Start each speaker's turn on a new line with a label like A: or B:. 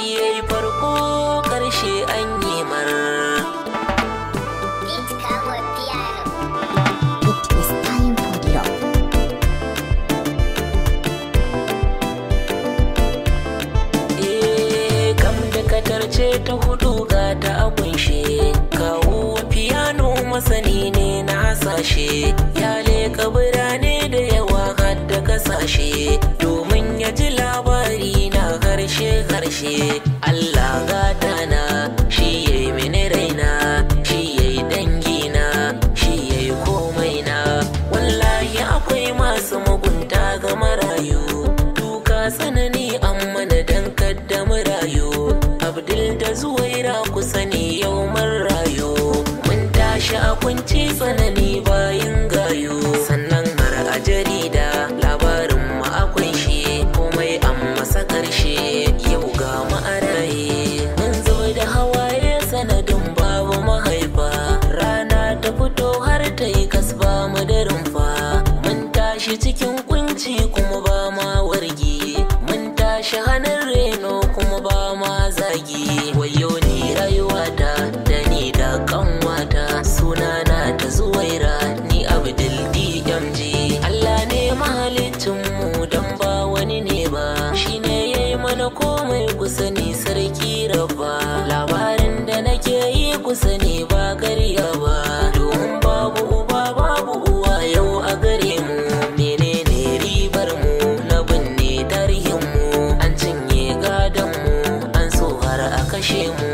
A: yayi farko ƙarshe an yi mar
B: Beat Cowboy Piano.
C: It is time for love.
A: Eh, kam da katarce ta hudu ga ta a kunshe kawo fiyano masani ne na hasashe ya leka birane da yawa har da kasashe domin ya ji labari na harshe harshe Allah gata na shi yayi mini raina shi yayi dangina shi yayi komai na wallahi akwai masu mugunta ga marayu duka tsanani amma na dan kadda marayu abdul da zuwaira ku sani yau mun rayu mun tashi a kunci tsanani bayin gayu sannan har a jarida labarin mu akwai shi komai an masa karshe yau ga mu a raye mun zo da hawaye sanadin babu mahaifa rana ta fito har ta yi kasba mu da rumfa mun tashi cikin kunci kuma ba ma wargi mun tashi hannun reno kuma ba ma zagi wayo ni rayuwata da ni da kanwata sunana ta zuwaira ni abdul dmg allah ne mahalicin mu dan ba wani ne ba shine yayi mana komai kusa ni sarki rabba labarin da nake yi kusa ne ba karya ba domin babu uba babu uwa yau a gare mu menene ribar mu na binne tarihin mu an cinye gadon mu an so har a kashe mu